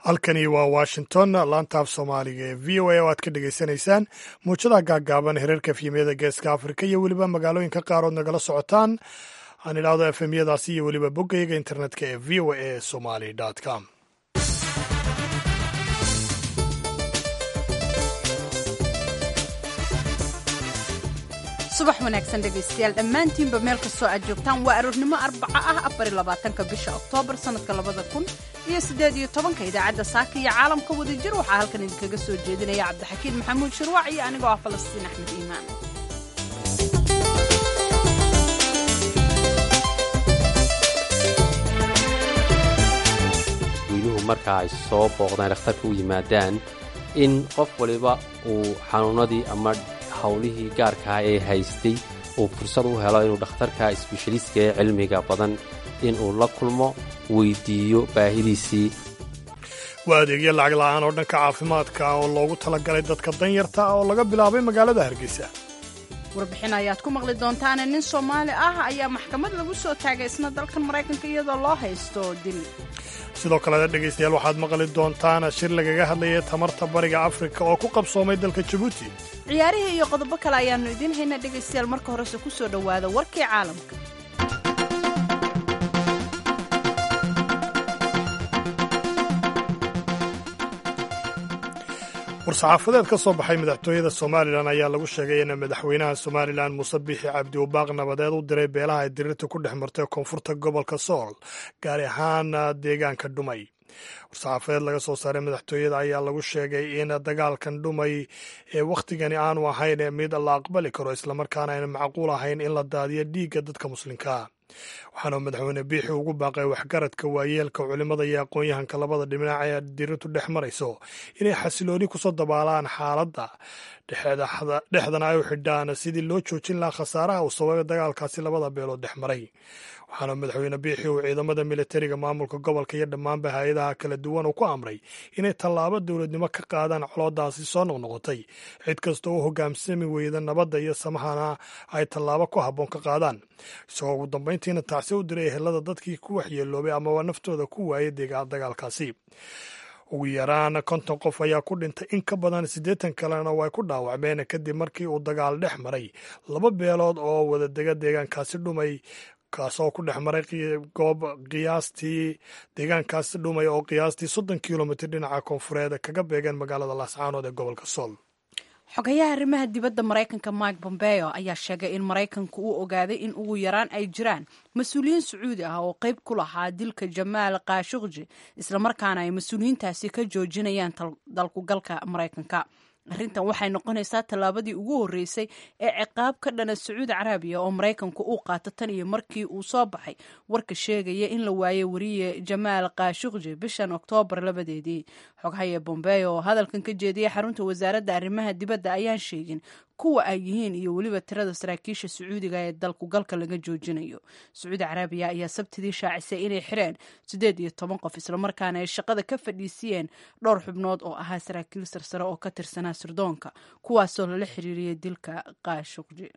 halkani waa washington laantaaf soomaaliga ee v o a oo aad ka dhagaysanaysaan muujadaha gaaggaaban hereerka efyemyada geeska afrika iyo weliba magaalooyinka qaarood nagala socotaan aan idhaahdo efemyadaasi iyo weliba boggayga internetka ee v o a somali com subax wanaagsan dhegaystayaal dhammaantiinba meel kastoo aad joogtaan waa aroornimo arbaca ah afar labaatanka bisha oktoobar sannadka labada kun iyo siddeed iyo tobanka idaacadda saaka iyo caalamka wadajir waxaa halkan idinkaga soo jeedinaya cabdixakiin maxamuud shirwac iyo anigoo ah falastiin axmed iimaan wiiluhu marka ay soo booqdaan dhakhtarka u yimaadaan in qof waliba uu xanuunnadii ama howlihii gaarkaah ee haystay uu fursad u helo inuu dhakhtarka isbeshaliiska ee cilmiga badan inuu la kulmo weyddiiyo baahidiisii waa adeegyo lacag la'aan oo dhanka caafimaadka ah oo loogu talagalay dadka danyarta ah oo laga bilaabay magaalada hargeysa warbixin ayaad ku maqli doontaane nin soomaali ah ayaa maxkamad lagu soo taagay isna dalkan maraykanka iyadoo loo haysto dil sidoo kalena dhegaystayaal waxaad maqli doontaan shir lagaga hadlayay tamarta bariga afrika oo ku qabsoomay dalka jabuuti ciyaarihii iyo qodobo kale ayaannu idiin haynaa dhegaystayaal marka horese ku soo dhowaada warkii caalamka war-saxaafadeed ka soo baxay madaxtooyada somalilan ayaa lagu sheegay in madaxweynaha somalilan muuse biixi cabdi uu baaq nabadeed u diray beelaha ay dirirta ku dhex martay koonfurta gobolka sool gaar ahaan deegaanka dhumay war-saxaafadeed laga soo saaray madaxtooyada ayaa lagu sheegay in dagaalkan dhumay ee wakhtigani aanu ahayn mid la aqbali karo islamarkaana ayna macquul ahayn in la daadiyo dhiigga dadka muslimkaa waxaana madaxweyne biixi ugu baaqay waxgaradka waayeelka culimmada iyo aqoon-yahanka labada dhinac ee dirirtu dhex marayso inay xasilooni kusoo dabaalaan xaaladda dhexdana ay u xidhaan sidii loo joojin lahaa khasaaraha uu sababay dagaalkaasi labada beelood dhex maray waxaana madaxweyne biixi uu ciidamada militariga maamulka gobolka iyo dhammaanba hay-adaha kala duwan uu ku amray inay tallaabo dowladnimo ka qaadaan coloodaasi soo noqnoqotay cid kasta u hogaamsami weyda nabadda iyo samahana ay tallaabo ku habboon ka qaadaan isagoo ugu dambayntiina tacsi u diray ehelada dadkii ku waxyeeloobay amaba naftooda ku waayay dagaalkaasi ugu yaraan konton qof ayaa ku dhintay in ka badan siddeetan kalena way ku dhaawacmeen kadib markii uu dagaal dhex maray laba beelood oo wadadega deegaankaasi dhumay kaasoo ku dhex maray goob qiyaastii deegaankaasi dhumay oo qiyaastii soddon kilomitr dhinaca koonfureed kaga beegeen magaalada laascaanood ee gobolka sool xogayaha arrimaha dibadda maraykanka mike bombeo ayaa sheegay in maraykanku uu ogaaday in ugu yaraan ay jiraan mas-uuliyiin sacuudi ah oo qayb ku lahaa dilka jamaal kaashuqji islamarkaana ay mas-uuliyiintaasi ka joojinayaan dalkugalka maraykanka arrintan waxay noqonaysaa tallaabadii ugu horreysay ee ciqaab ka dhana sacuudi carabiya oo maraykanku uu qaato tan iyo markii uu soo baxay warka sheegaya in la waayay wariye jamaal kaashuqji bishan oktoobar labadeedii xoghaye bombeo oo hadalkan ka jeediyay xarunta wasaaradda arrimaha dibadda ayaan sheegin kuwa ay yihiin iyo weliba tirada saraakiisha sacuudiga ee dalku galka laga joojinayo sacuudi carabiya ayaa sabtidii shaacisay inay xireen siddeed iyo toban qof islamarkaana ay shaqada ka fadhiisiyeen dhowr xubnood oo ahaa saraakiil sarsare oo ka tirsanaa sirdoonka kuwaasoo lala xiriiriyay dilka kaashuqji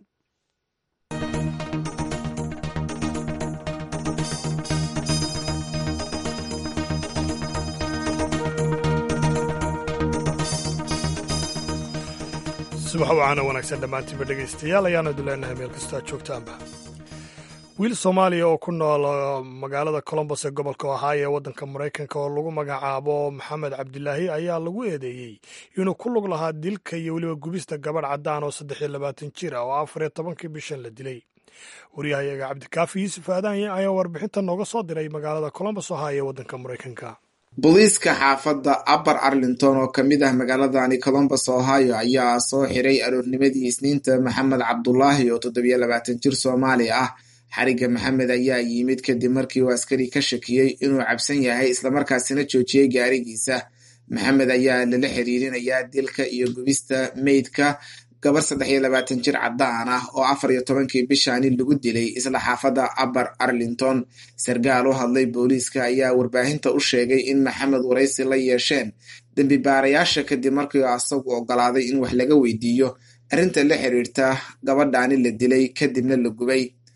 subax wacaana wanaagsan dhammaantiinba dhegaystayaal ayaanu idu leenahay meel kastoo aad joogtaanba wiil soomaaliya oo ku nool magaalada colombos ee gobolka ohaayo ee waddanka maraykanka oo lagu magacaabo maxamed cabdilaahi ayaa lagu eedeeyey inuu ku lug lahaa dilka iyo weliba gubista gabadh caddaan oo saddex iyo labaatan jir ah oo afar iyo tobankii bishan la dilay waryahayaga cabdikaafi yuusuf aadaanye ayaa warbixinta nooga soo diray magaalada colombos ohaayo ee waddanka maraykanka booliiska xaafadda upper arlington oo ka mid ah magaaladani colombus ohio ayaa soo xiray aroornimadii isniinta maxamed cabdulaahi oo toddobiyo labaatan jir soomaali ah xariga maxamed ayaa yimid kadib markii uu askari ka shakiyey inuu cabsan yahay islamarkaasina joojiyey gaarigiisa maxamed ayaa lala xiriirinayaa dilka iyo gubista meydka gabar saddex iyo labaatan jir caddaan ah oo afar iyo tobankii bishaani lagu dilay isla xaafadda upper arlington sarkaal u hadlay booliiska ayaa warbaahinta u sheegay in maxamed waraysi la yeesheen dembi baarayaasha kadib markii asagu ogolaaday in wax laga weydiiyo arrinta la xiriirta gabadhaani la dilay kadibna la gubay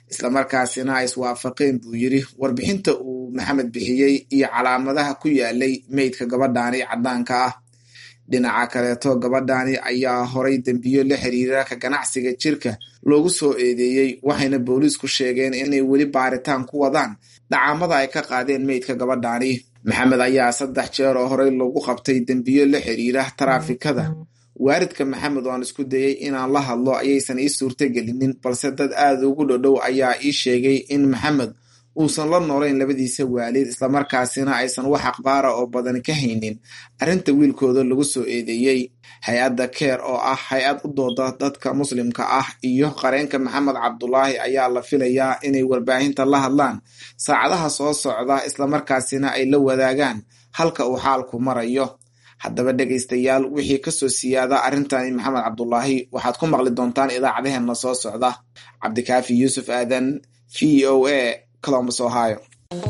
islamarkaasina ay iswaafaqeen buu yidhi warbixinta uu maxamed bixiyey iyo calaamadaha ku yaalay meydka gabadhaani caddaanka ah dhinaca kaleeto gabadhaani ayaa horay dembiyo la xiriira ka ganacsiga jirka loogu soo eedeeyey waxayna booliisku sheegeen inay weli baaritaan ku wadaan dhacaamada ay ka qaadeen meydka gabadhaani maxamed ayaa saddex jeer oo horey lagu qabtay dembiyo la xiriira taraafikada waaridka maxamed oo aan isku dayey inaan la hadlo ayaysan ii suurtagelinin balse dad aada ugu dhodhow ayaa ii sheegay in maxamed uusan la noolayn labadiisa waalid islamarkaasina aysan wax akhbaara oo badan ka haynin arrinta wiilkooda lagu soo eedeeyey hay-adda keer oo ah hay-ad u dooda dadka muslimka ah iyo qareenka maxamed cabdulaahi ayaa la filayaa inay warbaahinta la hadlaan saacadaha soo socda islamarkaasina ay la wadaagaan halka uu xaalku marayo haddaba dhegaystayaal wixii kasoo siyaada arrintani maxamed cabdulaahi waxaad ku maqli doontaan idaacadaheenna soo socda cabdikaafi yuusuf aadan v o a colombus ohio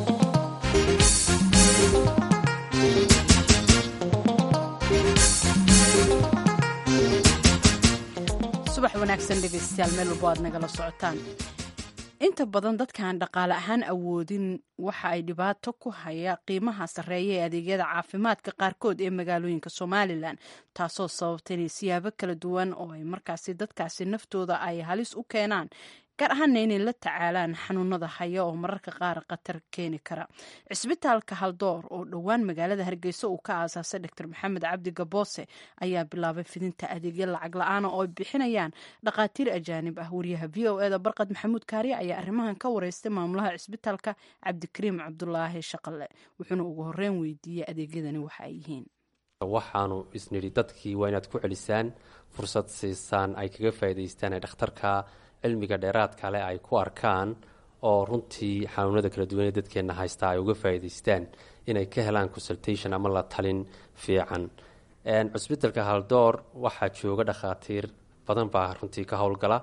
subax wanaagsan dhegaystayaal meel walbo aad nagala socotaan inta badan dadkaan dhaqaale ahaan awoodin waxa ay dhibaato ku haya qiimaha sarreeya ee adeegyada caafimaadka qaarkood ee magaalooyinka somalilan taasoo sababta inay siyaabo kala duwan oo ay markaasi dadkaasi naftooda ay halis u keenaan gaar ahaana inay la tacaalaan xanuunada haya oo mararka qaar khatar keeni kara cisbitaalka haldoor oo dhowaan magaalada hargeysa uu ka aasaasay doctor maxamed cabdi gaboose ayaa bilaabay fidinta adeegyo lacag la-aana oo ay bixinayaan dhakhaatiir ajaanib ah wariyaha v o eda barqad maxamuud kaariye ayaa arrimahan ka wareystay maamulaha cisbitaalka cabdikariim cabdulaahi shaqale wuxuuna ugu horeyn weydiiyey adeegyadani waxa ay yihiin waxaanu isnidhi dadkii waa inaad ku celisaan fursad siisaan ay kaga faa'idaystaan ee dhakhtarka cilmiga dheeraadka leh ay ku arkaan oo runtii xanuunada kala duwan ee dadkeenna haystaa ay uga faa'idaystaan inay ka helaan consultation ama la talin fiican cusbitalka haldoor waxaa jooga dhakhaatiir badan baa runtii ka howlgala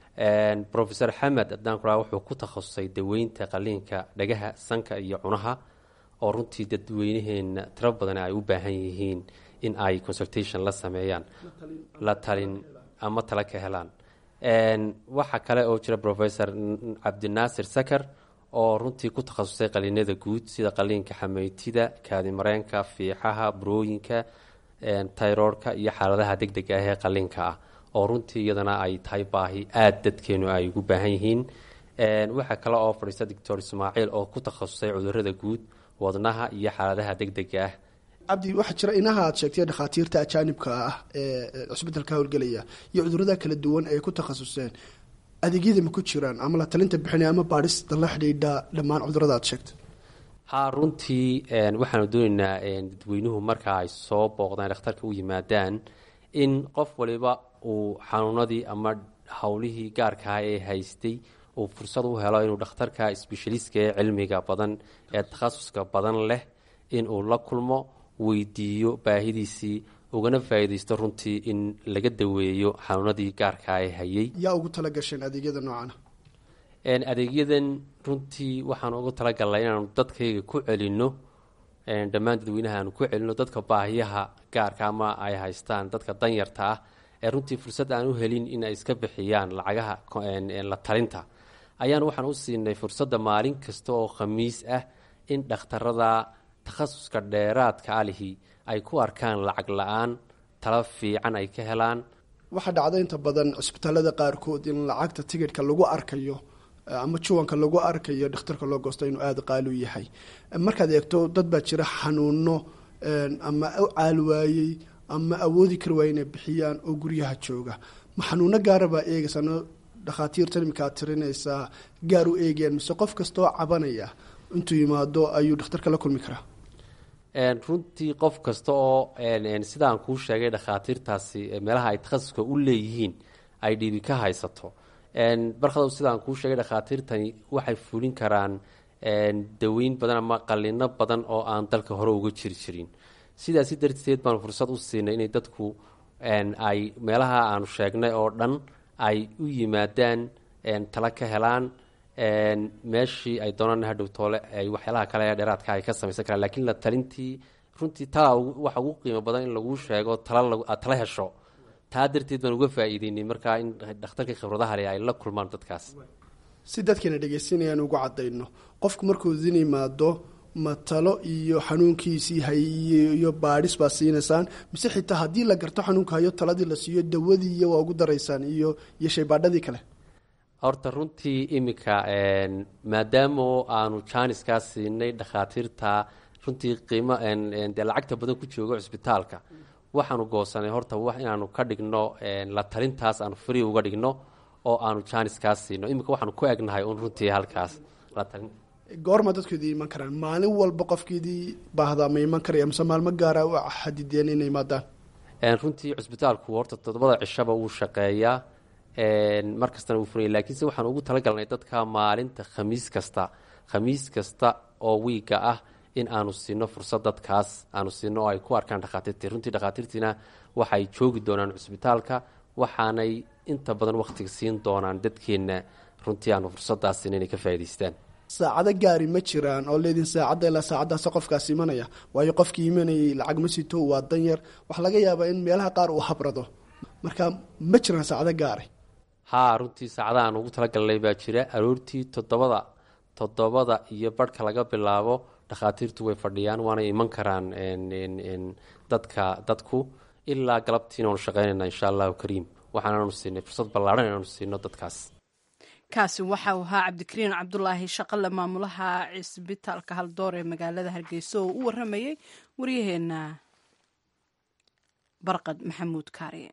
rofeor xamed adaan kuraa wuxuu ku takhasusay daweynta qaliinka dhagaha sanka iyo cunaha oo runtii dadweynaheena tiro badan ay u baahan yihiin in ay consultation la sameeyaan la talin ama tala ka helaan waxaa kale oo jira rofesor cabdinaasir sakar oo runtii ku takhasusay qaliinada guud sida qaliinka xameytida kaadimareenka fiixaha burooyinka tayroorka iyo xaaladaha deg deg ah ee qaliinka ah oo runtii iyadana ay tahay baahi aada dadkeenu ay ugu baahan yihiin waxaa kale oo fadhiista doctor ismaaciil oo ku takhasusay cudurada guud wadnaha iyo xaaladaha deg dega ah cabdi waxaa jira inaha aad sheegtay dhakhaatiirta ajaanibka ah ee cusbitalka howlgelaya iyo cudurada kala duwan ay ku takhasuseen adeegyada ma ku jiraan ama la talinta bixinaya ama baadhista la xidhiidha dhammaan cudurada aad sheegtay ha runtii waxaanu doonaynaa dadweynuhu marka ay soo booqdaan dhakhtarka u yimaadaan in qof waliba uu xanuunadii ama howlihii gaarkaah ee haystay uu fursad u helo inuu dhakhtarka sbeshaliska ee cilmiga badan ee takhasuska badan leh inuu la kulmo weydiiyo baahidiisii ugana faa'iidaysto runtii in laga daweeyo xanuunadii gaarkaa ee hayay yaa ugu tala gasheen adeegyada noocana adeegyadan runtii waxaan ugu talagalnay inaanu dadkayga ku celinno dhammaan dadweynaha aanu ku celinno dadka baahiyaha gaarka ama ay haystaan dadka danyarta ah ee runtii fursad aan u helin in ay iska bixiyaan lacagaha la talinta ayaan waxaan u siinay fursadda maalin kasta oo khamiis ah in dhakhtarada takhasuska dheeraadka alihi ay ku arkaan lacag la-aan tala fiican ay ka helaan waxaa dhacda inta badan cisbitaalada qaarkood in lacagta tigidhka lagu arkayo ama juwanka lagu arkayo dhakhtarka loo goosto inuu aada qaali u yahay markaad eegto dad baa jira xanuuno ama u caalwaayey ama awoodi kari waaya inay bixiyaan oo guryaha jooga ma xanuuno gaara baa eegaysano dhakhaatiirtan imika aad tirinaysaa gaar u eegayaan mise qof kastaoo cabanaya intuu yimaado ayuu dhakhtarka la kulmi karaa runtii qof kasta oo sidaan kuu sheegay dhakhaatiirtaasi meelaha ay takhasuska u leeyihiin ay dhibi ka haysato barkado sidaan kuu sheegay dhakhaatiirtani waxay fulin karaan daweyn badan ama qalino badan oo aan dalka hore uga jiri jirin sidaasi darteed baan fursad u siinay inay dadku ay meelaha aanu sheegnay oo dhan ay u yimaadaan tala ka helaan meeshii ay doonaan hadhow toole ay waxyaalaha kale ee dheeraadka ay ka samaysan karaan lakiin la talintii runtii tala waxa ugu qiimo badan in laguu sheego tala aad tala hesho taa darteed baan uga faa'iideynay markaa in dhakhtarka khibradaha leh ay la kulmaan dadkaas si dadkana dhegeysanayaan ugu cadayno qofku markuu idin yimaado ma talo iyo xanuunkiisii hayiyo iyo baadhis baa siinaysaan mise xitaa haddii la garto xanuunka hayo taladii la siiyo dawadii iyo waa ugu daraysaan iyo iyo shaybaadhadii kale horta runtii iminka maadaama aanu jaaniskaa siinay dhakhaatiirta runtii qiimo dee lacagta badan ku joogo cisbitaalka waxaanu goosanay horta wax inaanu ka dhigno la talintaas aanu free uga dhigno oo aanu jaaniskaas siino iminka waxaanu ku egnahay un runtii halkaas la talin goorma dadku idin iman karaan maalin walba qofkiidii baahdaa ma iman karaya mise maalmo gaara u xadideen inay imaadaan runtii cisbitaalku horta toddobada cishaba wuu shaqeeyaa mar kastana wuu furaya laakiinse waxaan ugu talagalnay dadka maalinta khamiis kasta khamiis kasta oo wiiga ah in aanu siino fursad dadkaas aanu siino oo ay ku arkaan dhakhaatiirtii runtii dhakhaatiirtiina waxay joogi doonaan cisbitaalka waxaanay inta badan wakhtiga siin doonaan dadkeenna runtii aanu fursadaas siin inay ka faa'idaystaan saacado gaari ma jiraan oo leedin saacadda ilaa saacaddaas qofkaas imanaya waayo qofkii imanayay lacag ma sito waa dan yar waxaa laga yaabaa in meelaha qaar uu habrado marka ma jiraan saacado gaari haa runtii saacadaha aan ugu talagalnay baa jira aroortii toddobada toddobada iyo barhka laga bilaabo dhakhaatiirtu way fadhiyaan waanay iman karaan dadka dadku ilaa galabtiina waanu shaqaynayna insha allahu kariim waxaanaanu siinay fursad ballaadhan inaanu siino dadkaas kaasi waxa uu ahaa cabdikariin cabdulaahi shaqale maamulaha cisbitaalka haldoor ee magaalada hargeysa oo u waramayay waryaheena barqad maxamuud kaariye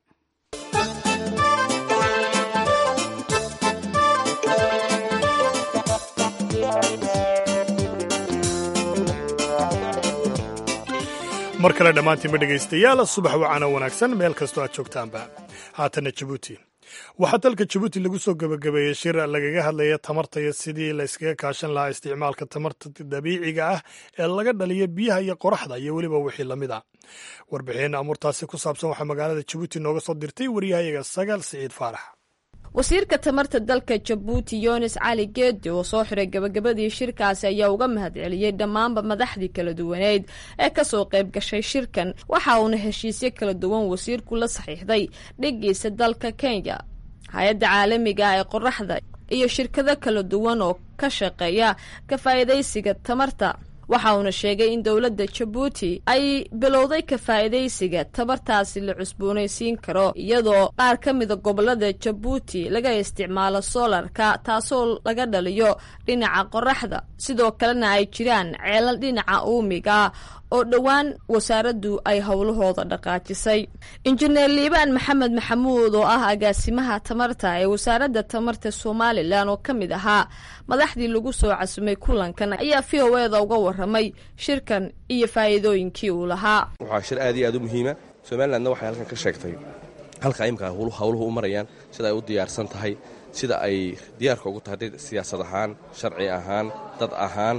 mar kale dhammaantiinba dhegaystayaal subax wacana wanaagsan meel kastoo aad joogtaanba haatanna jabuuti waxaa dalka jabuuti lagu soo gebagabeeyey shir lagaga hadlaya tamarta iyo sidii la yskaga kaashan lahaa isticmaalka tamarta dabiiciga ah ee laga dhaliyo biyaha iyo qoraxda iyo weliba wixii lamid a warbixin amuurtaasi ku saabsan waxaa magaalada jabuuti nooga soo dirtay waryahayaga sagaal siciid faarax wasiirka tamarta dalka jabuuti yunis cali geedi oo soo xiray gabagabadii shirkaasi ayaa uga mahadceliyey dhammaanba madaxdii kala duwaneyd ee kasoo qayb gashay shirkan waxa uuna heshiisyo kala duwan wasiirku la saxiixday dhigiisa dalka kenya hay-adda caalamiga ah ee qoraxda iyo shirkado kala duwan oo ka shaqeeya ka faa'iidaysiga tamarta waxa uuna sheegay in dowladda jabuuti ay bilowday ka faa'iidaysiga tabartaasi la cusboonaysiin karo iyadoo qaar ka mida gobolada jabuuti laga isticmaalo soolarka taasoo laga dhaliyo dhinaca qoraxda sidoo kalena ay jiraan ceelal dhinaca uumiga oo dhowaan wasaaraddu ay howlahooda dhaqaajisay injineer liibaan maxamed maxamuud oo ah agaasimaha tamarta ee wasaaradda tamarta somalilan oo ka mid ahaa madaxdii lagu soo casumay kulankan ayaa v o eda uga waramay shirkan iyo faa'iidooyinkii uu lahaa waxaa shir aad iyo aad u muhiima somalilandna waxay halkan ka sheegtay halka imika howluhu u marayaan sida ay u diyaarsan tahay sida ay diyaarka ugu tahay siyaasad ahaan sharci ahaan dad ahaan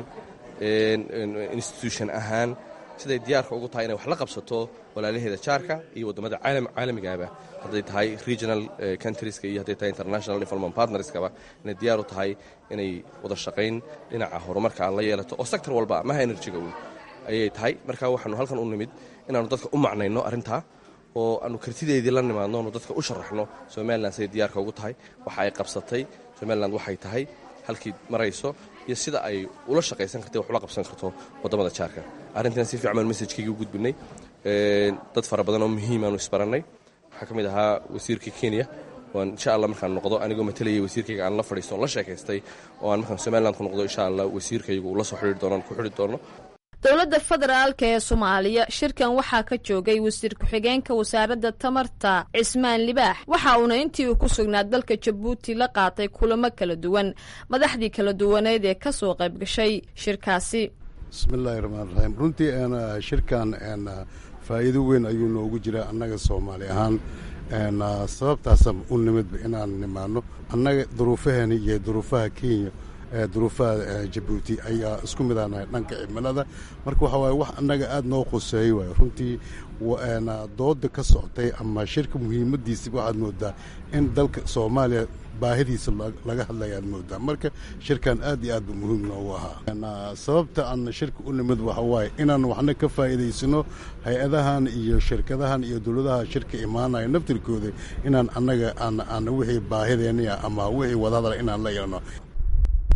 institution ahaan siday diyaarka ugu tahay inay wax la qabsato walaalaheeda jaarka iyo waddamada caalamigaaba hadday tahay regional countrieska iyo hadday tahay international development partnerskaba inay diyaar u tahay inay wada shaqayn dhinaca horumarka aan la yeelato oo sector walba maha enerjiga uun ayay tahay marka waxaanu halkan u nimid inaannu dadka u macnayno arrintaa oo aanu kartideedii la nimaadno onu dadka u sharaxno somalilan siday diyaarka ugu tahay waxa ay qabsatay somalilan waxay tahay halkii marayso iyo sida ay ula shaqaysan kartay wax ula qabsan karto waddamada jaarka arrintan si fiican baan messajkaygii u gudbinay dad fara badan oo muhiimaanu isbarannay waxaa ka mid ahaa wasiirka kenya oan insha allah markaan noqdo anigoo matalayay wasiirkayga aan la fadhiisto on la sheekaystay oo aan markaan somaliland ku noqdo insha allah wasiirkaygu ula soo xidhiiri doono ku xidhi doono dowladda federaalka ee soomaaliya shirkan waxaa ka joogay wasiir ku-xigeenka wasaaradda tamarta cismaan libaax waxa uuna intii uu ku sugnaa dalka jabuuti la qaatay kulamo kala duwan madaxdii kala duwaneyd ee ka soo qayb gashay shirkaasi bismillaahi raxmaan raxiim runtii shirkan faa'iido weyn ayuu noogu jiraa annaga soomaali ahaan sababtaasa u nimidba inaan nimaano annaga duruufaheeni iyo duruufaha kenya duruufaha jabuuti ayaa isku midaanahay dhanka cimilada marka waxaa waaye wax annaga aad noo qoseeyey waay runtii dooda ka socotay ama shirka muhiimadiisa waxaad moodaa in dalka soomaaliya baahidiisa laga hadlaya aad moodaa marka shirkan aad iyo aad bu muhiim noogu ahaa sababta aan shirka u nimid waxa waaye inaan waxna ka faa'iidaysano hay-adahan iyo shirkadahan iyo dowladaha shirka imaanaya naftirkooda inaan annaga aan wixii baahideenia ama wixii wadahadala inaan la yeelno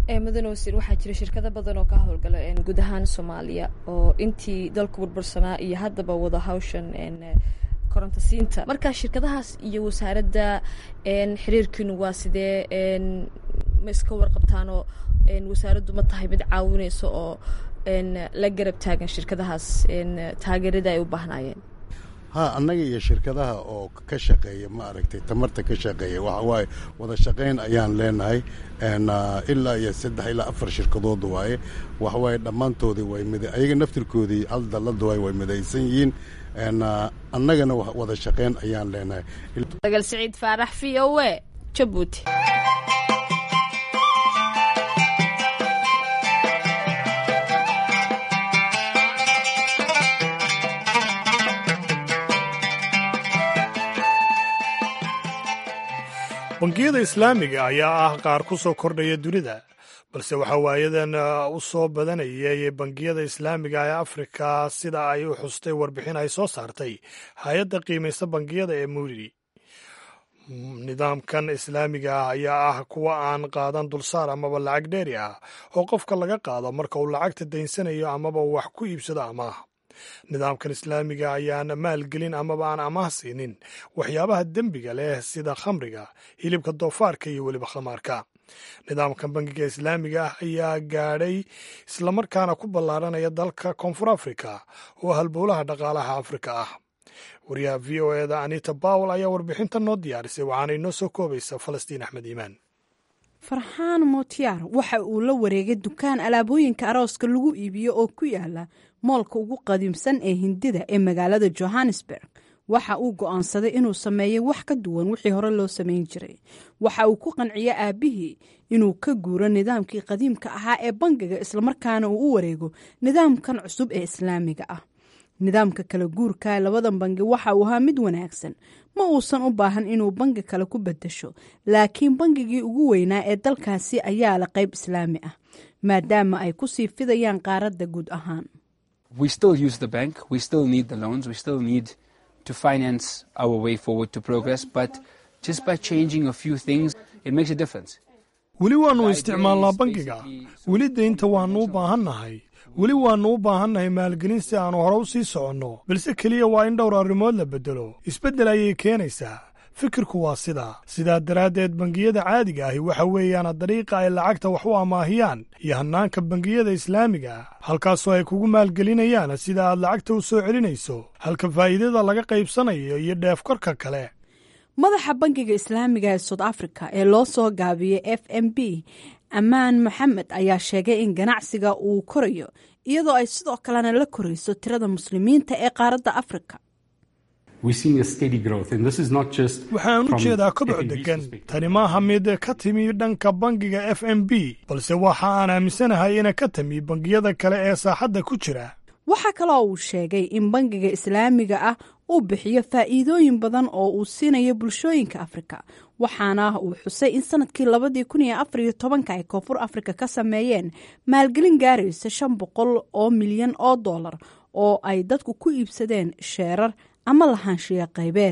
mudane wasiir waxaa jira shirkado badan oo ka howlgala guud ahaan soomaaliya oo intii dalku burbursanaa iyo haddaba wada hawshan korontasiinta marka shirkadahaas iyo wasaaradda xiriirkiinu waa sidee ma iska warqabtaanoo wasaaraddu ma tahay mid caawinaysa oo la garab taagan shirkadahaas taageerada ay u baahnaayeen ha annaga iyo shirkadaha oo ka shaqeeya ma aragtay tamarta ka shaqeeya waxa waaye wada shaqayn ayaan leenahay ilaa iyo saddex ilaa afar shirkadood waaye waxawaaye dhammaantoodii way mid ayaga naftirkoodii hal dallada waay way midaysan yihiin annagana wada shaqayn ayaan leenahay dagal siciid faarax v o e jabuuti bangiyada islaamiga ayaa ah qaar ku soo kordhaya dunida balse waxaa waayadan u soo badanayay bangiyada islaamiga ee afrika sida ay u xustay warbixin ay soo saartay hay-adda qiimaysta bangiyada ee muudi nidaamkan islaamiga ah ayaa ah kuwa aan qaadan dulsaar amaba lacag dheeri ah oo qofka laga qaado marka uu lacagta daynsanayo amaba wax ku iibsado amaah nidaamkan islaamiga ayaan maalgelin amaba aan amaah siinin waxyaabaha dembiga leh sida khamriga hilibka doofaarka iyo weliba khamaarka nidaamkan bangiga islaamiga ah ayaa gaadhay islamarkaana ku ballaaranaya dalka koonfur afrika oo halbowlaha dhaqaalaha afrika ah wariyaha v o eda anita bawel ayaa warbixintan noo diyaarisay waxaana inoo soo koobaysa falastiin axmed iimaan farxaan motiyaar waxa uu la wareegay dukaan alaabooyinka arooska lagu iibiyo oo ku yaala moolka ugu qadiimsan ee hindida ee magaalada johannesburg waxa uu go'aansaday inuu sameeyey wax ka duwan wixii hore loo samayn jiray waxa uu ku qanciya aabbihii inuu ka guuro nidaamkii qadiimka ahaa ee bangiga islamarkaana uu u wareego nidaamkan cusub ee islaamiga ah nidaamka kala guurka labadan bangi waxa uu ahaa mid wanaagsan ma uusan u baahan inuu bangi kale ku bedasho laakiin bangigii ugu weynaa ee dalkaasi ayaa la qayb islaami ah maadaama ay kusii fidayaan qaaradda guud ahaan weli waannu isticmaalnaa bangiga weli daynta waannu u baahannahay weli waannu u baahannahay maalgelin si aannu hore u sii soconno balse keliya waa in dhowr arrimood la beddelo isbeddel ayay keenaysaa fikirku waa sidaa sidaa daraaddeed bangiyada caadiga ahi waxa weeyaan dariiqa ay lacagta wax u amaahiyaan iyo hannaanka bangiyada islaamiga ah halkaasoo ay kugu maalgelinayaan sida aad lacagta u soo celinayso halka faa'iidada laga qaybsanayo iyo dheefkorka kale madaxa bangiga islaamiga ee soud africa ee loo soo gaabiyey f m b ammaan maxamed ayaa sheegay in ganacsiga uu korayo iyadoo ay sidoo kalena la korayso tirada muslimiinta ee qaaradda afrika waxaan u jeedaa koboc deggan tani maaha mid ka timi dhanka bangiga f m b balse waxa aan aaminsanahay ina ka timi bangiyada kale ee saaxadda ku jira waxaa kaloo uu sheegay in bangiga islaamiga ah uu bixiyo faa'iidooyin badan oo uu siinayo bulshooyinka afrika waxaana uu xusay in sanadkii labadii kun iyo afar iyo tobanka ay koonfur afrika ka sameeyeen maalgelin gaaraysa shan boqol oo milyan oo dollar oo ay dadku ku iibsadeen sheerar ama lahaanshiya qaybeed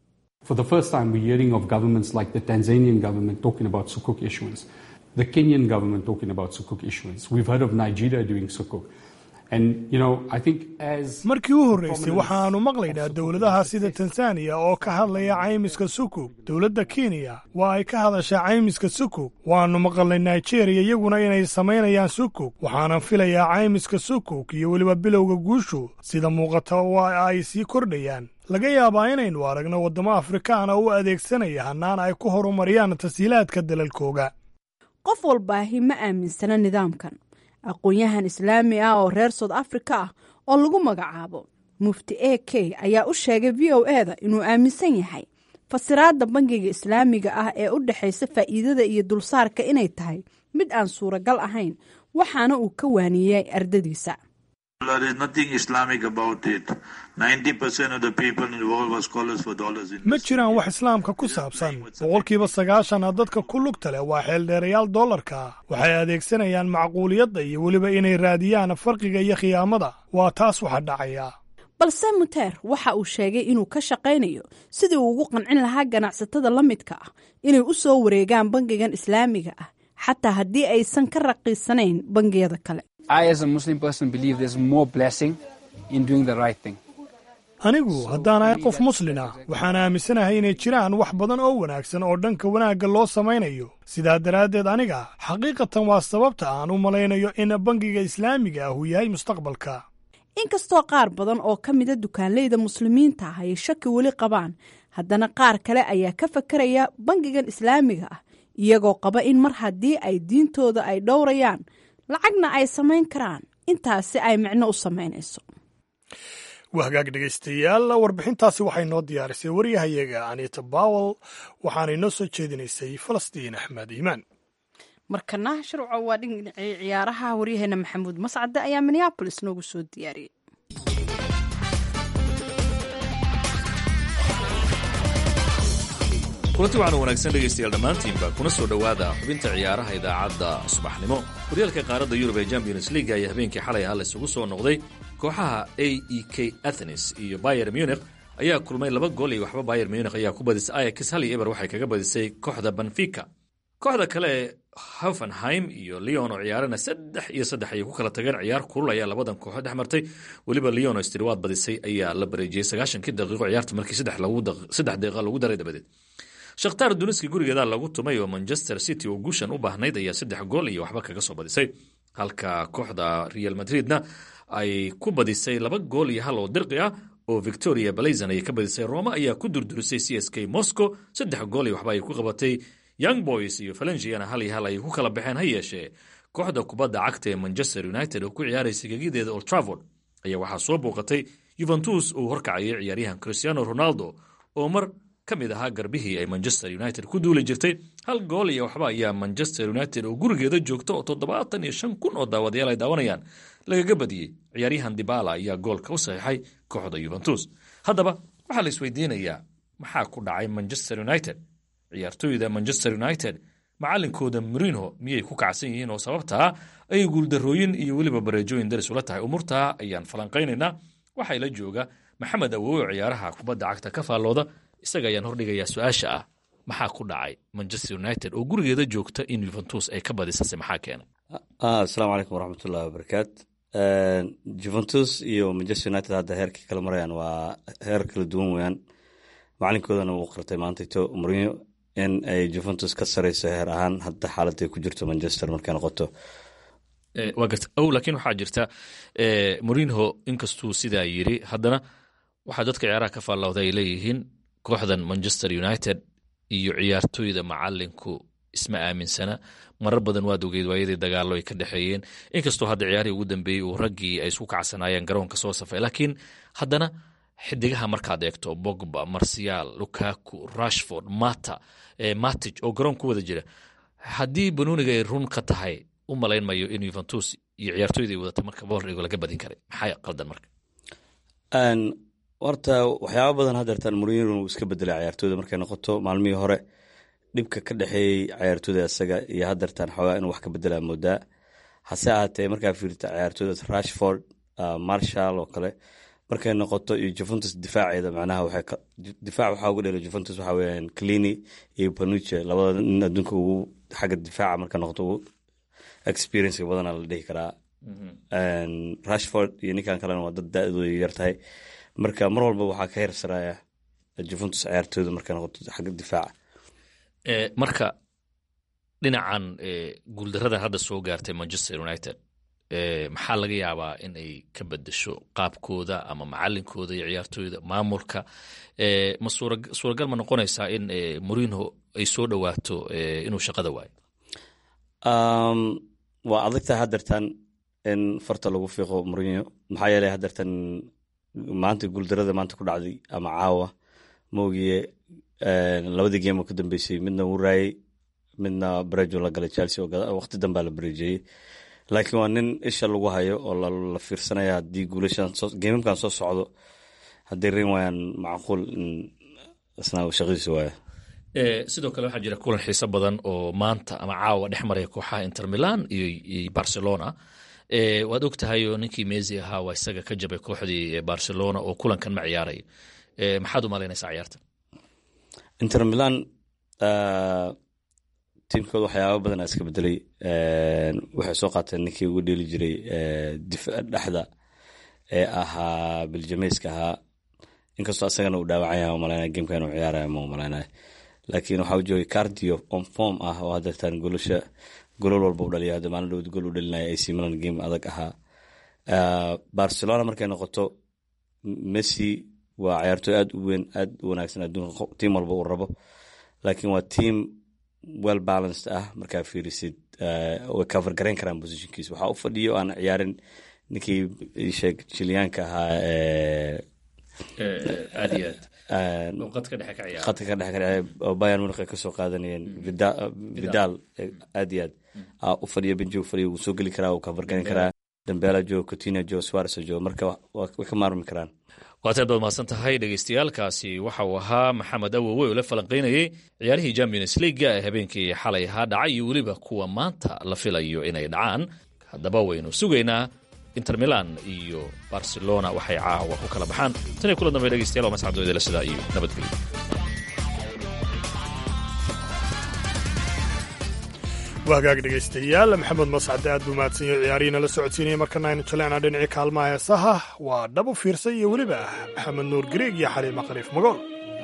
markii u horreysay waxaannu maqlaynaa dowladaha sida tanzaniya oo ka hadlaya caymiska sukuk dowladda kenya waa ay ka hadashaa caymiska sukuk waannu maqalnay nigeriya iyaguna inay samaynayaan sukuk waxaanan filayaa caymiska sukuk iyo weliba bilowga guushu sida muuqata waa ay sii kordhayaan laga yaabaa inaynu aragno waddamo afrikaana u adeegsanaya hannaan ay ku horumariyaan tashiilaadka dalalkooga qof walbaahi ma aaminsana nidaamkan aqoon-yahan islaami ah oo reer soud afrika ah oo lagu magacaabo mufti a k ayaa u sheegay v o e da inuu aaminsan yahay fasiraadda bangiga islaamiga ah ee u dhexaysa faa'iidada iyo dulsaarka inay tahay mid aan suuragal ahayn waxaana uu ka waaniyey ardadiisa ma jiraan wax islaamka ku saabsan boqolkiiba sagaashana dadka ku lugta leh waa xeeldheerayaal dollarka ah waxay adeegsanayaan macquuliyadda iyo weliba inay raadiyaan farqiga iyo khiyaamada waa taas waxa dhacaya balse muteer waxa uu sheegay inuu ka shaqaynayo sidii uu ugu qancin lahaa ganacsatada la midka ah inay u soo wareegaan bangigan islaamiga ah xataa haddii aysan ka raqiisanayn bangiyada kale anigu haddaan ahay qof muslin ah waxaan aaminsanahay inay jiraan wax badan oo wanaagsan oo dhanka wanaagga loo samaynayo sidaa daraaddeed aniga xaqiiqatan waa sababta aan u malaynayo in bangiga islaamiga ah uu yahay mustaqbalka inkastoo qaar badan oo ka mida dukaanleyda muslimiinta ah ay shaki weli qabaan haddana qaar kale ayaa ka fakaraya bangigan islaamiga ah iyagoo qaba in mar haddii ay diintooda ay dhowrayaan lacagna ay samayn karaan intaasi ay micno u samaynayso waa hagaag dhegaystayaal warbixintaasi waxay noo diyaarisay waryahayaga anita bawel waxaanay noo soo jeedinaysay falastiin axmed iimaan markana sharco waa dhinacii ciyaaraha waryaheena maxamuud mascade ayaa minneabolis noogu soo diyaariyey kulanti waxaanu wanaagsan dhegaystayaal dhammaantiinba kuna soo dhowaada xubinta ciyaaraha idaacadda subaxnimo horyaalka qaaradda yurub ee champions league ayaa habeenkii xalay ah la isugu soo noqday kooxaha a e k athenes iyo bayer munich ayaa kulmay laba gool iyo waxba bayer munich ayaa ku badisay ayax hal iyo eber waxay kaga badisay kooxda benfica kooxda kale hoffenheim iyo leon oo ciyaarana saddex iyo saddex ayay ku kala tageen ciyaar kulul ayaa labadan kooxood dhex martay weliba leon oo istiriwaad badisay ayaa la bareejiyey sagaashankii daqiiqo ciyaarta markii saddex daqiiqa lagu daray dabadeed shakhtaar duniski gurigeeda lagu tumay oo manchester city oo guushan u baahnayd ayaa saddex gool iyo waxba kaga soo badisay halka kooxda real madridna ay ku badisay laba gool iyo hal oo dirqi ah oo victoria blazon ayay ka badisay roma ayaa ku durdurisay c s k moscow saddex gool iyo waxba ay ku qabatay young boys iyo falengiana hal iyo hal ay ku kala baxeen ha yeeshee kooxda kubadda cagta ee manchester united oo ku ciyaaraysay gegideeda old travord ayaa waxaa soo booqatay yuventus uu horkacayay ciyaaryahan cristiano ronaldo oo mar ka mid ahaa garbihii ay manchester united ku duuli jirtay hal gool iyo waxba ayaa manchester united oo gurigeeda joogta oo toddobaatan iyo shan kun oo daawadayaal ay daawanayaan lagaga badiyey ciyaaryahan dibala ayaa goolka u saxiixay kooxda yuventus haddaba waxaa la isweydiinayaa maxaa ku dhacay manchester united ciyaartooyda manchester united macalinkooda marinho miyay ku kacsan yihiin oo sababtaa ay guuldarooyin iyo weliba bareejooyin daris ula tahay umurtaa ayaan falanqaynaynaa waxaa la jooga maxamed awowe oo ciyaaraha kubadda cagta ka faallooda isaga ayaan hordhigayaa su-aasha ah maxaa ku dhacay manchester united oo gurigeeda joogta in yuventus ay ka badisase maxaa keenay asalaamu calaykum waraxmatullahi wabarakaat juventus iyo manchester united hadda heerkii kala marayaan waa heer kala duwan weyaan macalinkoodana uu qartay maantayto mourinho in ay juventus ka sareyso heer ahaan hadda xaaladday ku jirto manchester markay noqoto waa garta ow laakiin waxaa jirta mourinho inkastuu sidaa yiri haddana waxaa dadka ciyaaraha ka faallawda ay leeyihiin kooxdan manchester united iyo ciyaartooyda macalinku isma aaminsana marar badan waad ogeyd waayadii dagaalo ay ka dhexeeyeen inkastoo hadda ciyaarihii ugu dambeeyey uu raggii ay isku kacsanaayeen garoonka soo safay laakiin haddana xidigaha markaad eegto bogba marsiyaal lukaku rashford mata matic oo garoon ku wada jira haddii banuuniga ay run ka tahay u malayn mayo in yuventus iyo ciyaartooyda ay wadata marka boordhigo laga badin karay maxaa qaldan marka horta waxyaaba badan hadeertaan mourinho uu iska bedelay ciyaartooyda markay noqoto maalmihii hore dhibka ka dhexeeyey ciyaartooyda isaga iyo hadeertaan xoogaa inuu wax ka bedelaa moodaa hase ahaatee markaa fiirta ciyaartooyda rashford marshall oo kale markay noqoto iyo juventus difaaceeda macnaha difaac waxaa ugu dheela juventus waxaa weyaan clini iyo panuche labada nin adduunka ugu xagga difaaca marka noqoto ugu experience badana la dhihi karaa rashford iyo ninkan kalena waa dad da-dooda yar tahay marka mar walba waxaa ka hersaraya juventus ciyaartooyda markay noqoto xagga difaaca marka dhinacan guuldaradan hadda soo gaartay manchester united maxaa laga yaabaa in ay ka bedesho qaabkooda ama macalinkooda iyo ciyaartooyda maamulka ma suuragal ma noqonaysaa in mourinho ay soo dhowaato inuu shaqada waayo waa adagtahay hadeertan in farta lagu fiiqo mourinho maxaa yeelay hadeertan maanta guuldarada maanta ku dhacday ama caawa moogiye labadii game oo ka dambeysay midna wuu raayey midna barejo la galay chelsea oo waqti danbaa la bareejiyey laakiin waa nin isha lagu hayo oo la fiirsanaya haddii guulashan geemamkan soo socdo hadday reyn waayaan macquul in isna shaqadiisa waaya sidoo kale waxaa jira kulan xiiso badan oo maanta ama caawa dhex maraya kooxaha inter milan iyo barcelona waad og tahay oo ninkii mesi ahaa waa isaga ka jabay kooxdii barcelona oo kulankan ma ciyaarayo maxaad u malaynaysaa ciyaartan inter milan tiimkooda waxyaaba badan iska bedelay waxay soo qaateen ninkii ugu dheeli jiray dhexda ee ahaa biljameyska ahaa inkastoo asagana uu dhaawacan yahay umalayna gameka inuu ciyaaraya ma umalaynaya laakiin waxaa joogay cardio on form ah oo hadeertaan golasha golol walba u dhaliya hadda maalin dhowd gol u dhalinaya ac milan game adag ahaa barcelona markay noqoto messi waa ciyaartooy aad u weyn aad u wanaagsan adduunka tiim walba uu rabo laakiin waa tiam well balanced ah markaa fiirisid way cover garayn karaan positionkiisa waxaa u fadhiyo aan ciyaarin ninkii sheeg jilyaanka ahaa aad iyo aad qadka dhexe ka ciyaara khadka ka dhexe ka ciyaara oo bayern munich ay kasoo qaadanayeen vidal aad iyo aad aa u fadhiyo benji u fadhiyo wuu soo geli karaa wuu cover garayn karaa dambela jo coutinho jo suarez jo marka way ka maarmi karaan waataad baad mahadsan tahay dhegeystayaaalkaasi waxa uu ahaa maxamed awowe oo la falanqaynayey ciyaarihii champions leaga ee habeenkii xalay ahaa dhacay iyo weliba kuwa maanta la filayo inay dhacaan haddaba waynu sugaynaa inter milan iyo barcelona waxay caawa ku kala baxaan tan iyo kula dambe dhegeystayaal waa mascadooydala sidaa iyo nabadgelyo waa hagaag dhegaystayaal maxamed mascade aad buu mahadsan yahay ciyaarihiina la socodsiinaya markana aynu jaleecnaa dhinacii kaalmaha heesaha waa dhab u fiirsan iyo weliba maxamed nuur gariig iyo xaliima khaliif magool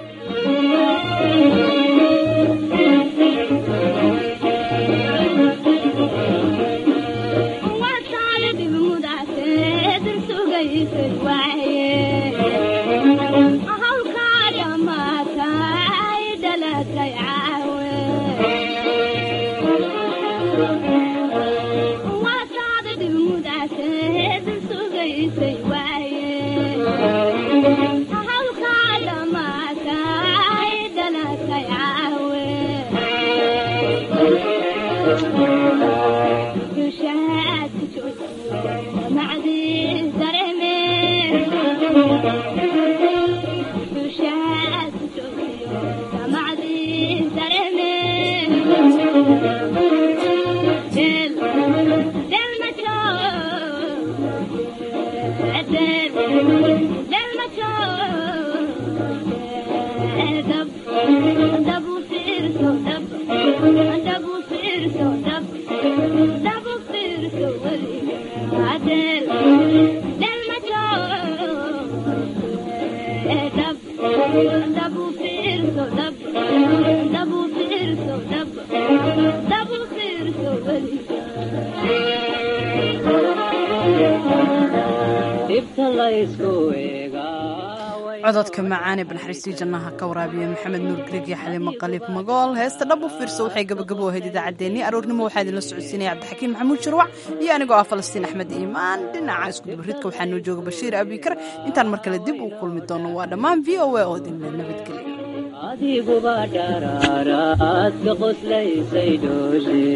cododka macaane banaxariistii jannaha ka waraabiya maxamed nuur grig iyo xaliimo qaliib magool heesta dhab u fiirso waxay gabagabo ahayd idaacaddeenii aroornimo waxaa idinla socodsiinaya cabdixakiin maxamuud shirwac iyo anigoo ah falastiin axmed iimaan dhinaca iskudubaridka waxaa noo jooga bashiir abikar intaan mar kale dib uu kulmi doono waa dhammaan v o a oo idinla nabadgelya adiguba dharaaraad ka qoslaysay dhooshe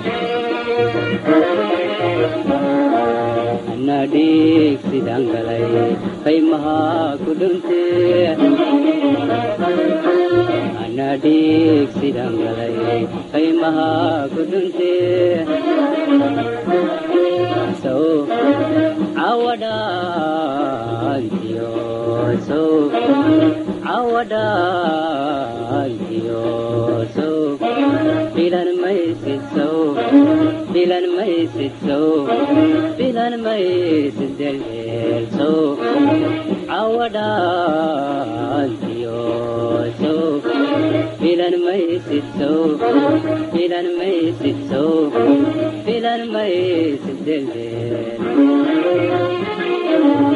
ana dhiig sidaan galay qaymaha ku dhunte ana dhiig sidaan galay qaymaha ku dhunte sow cawadhaantiyo sow cawadhaantiyo sow filan maysid sow filan maysid sow filan maysid deldeel sow cawadhaantiyo sow filan maysid sow filan maysid sow filan maysid deldeel